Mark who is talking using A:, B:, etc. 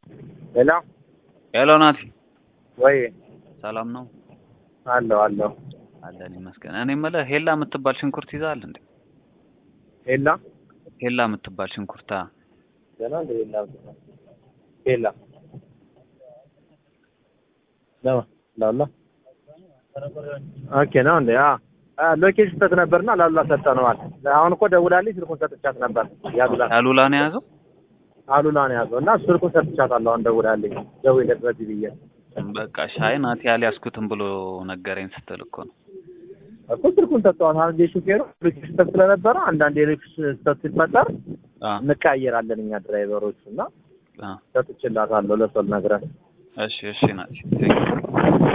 A: ሄሎ
B: ሄሎ ናቲ፣
A: ወይ
B: ሰላም ነው?
A: አለሁ አለሁ።
B: አለን ይመስገን። እኔ የምልህ ሄላ የምትባል ሽንኩርት ይዘሃል እንዴ?
A: ሄላ
B: ሄላ የምትባል ሽንኩርታ
A: ገና እንደ ሄላ ሄላ ነው ላላ ኦኬ ነው እንዴ? አ አ ሎኬሽን ስህተት ነበርና ላላ ሰጠነዋል። አሁን እኮ ደውላልኝ ስልኩን ሰጥቻት ነበር። ያሉላ
B: ያሉላ ነው የያዘው።
A: አሉላ ነው ያዘው እና ስልኩን ሰጥቻታለሁ። አሁን ደውላልኝ ደውይለት በዚህ ብዬ
B: በቃ ሻይ ናቲ ያልያዝኩትም ብሎ ነገረኝ ስትል እኮ ነው።
A: እኮ ስልኩን ሰጥተዋል። አሁን የሹፌሩ ሎኬሽን ስህተት ስለነበረ አንዳንድ የሎኬሽን ስህተት ሲፈጠር
B: አ
A: እንቀያየራለን እኛ ድራይቨሮቹ እና
B: አ
A: ሰጥቼላታለሁ ለሰው ነግረን
B: እሺ እሺ ናቲ